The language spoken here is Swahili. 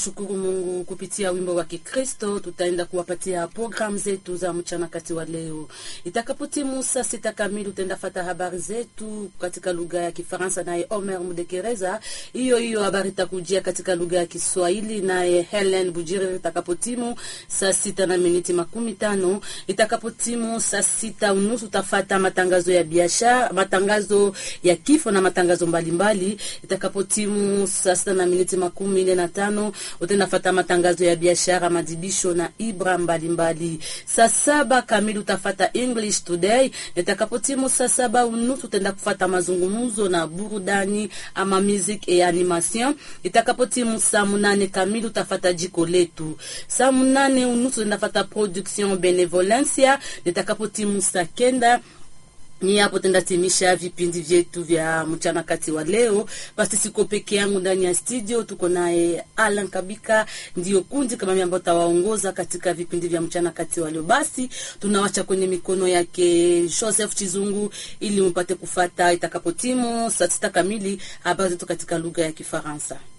tunashukuru Mungu kupitia wimbo wa Kikristo. Tutaenda kuwapatia programu zetu za mchana kati wa leo. Itakapotimu saa sita kamili, utaenda fata habari zetu katika lugha ya Kifaransa naye Omer Mudekereza. Hiyo hiyo habari itakujia katika lugha ya Kiswahili naye Helen Bujiri itakapotimu saa sita na miniti makumi tano. Itakapotimu saa sita unusu utafata matangazo ya biashara, matangazo ya kifo na matangazo mbalimbali. Itakapotimu saa sita na miniti makumi nne na tano utaenda fata matangazo ya biashara, madibisho na ibra mbalimbali. Saa saba kamili utafata English Today. Itakapotimu saa saba unusu utaenda kufata mazungumzo na burudani ama music et animation. Itakapotimu saa munane kamili utafata jiko letu. Saa munane unusu utaenda fata production benevolencia. Itakapotimu saa kenda ni hapo tendatimisha vipindi vyetu vya mchana kati wa leo. Basi siko peke yangu ndani ya studio, tuko naye Alan Kabika, ndio kundi kama mimi ambao tawaongoza katika vipindi vya mchana kati wa leo. Basi tunawacha kwenye mikono yake Joseph Chizungu ili mpate kufata itakapotimu saa sita kamili habari zetu katika lugha ya Kifaransa.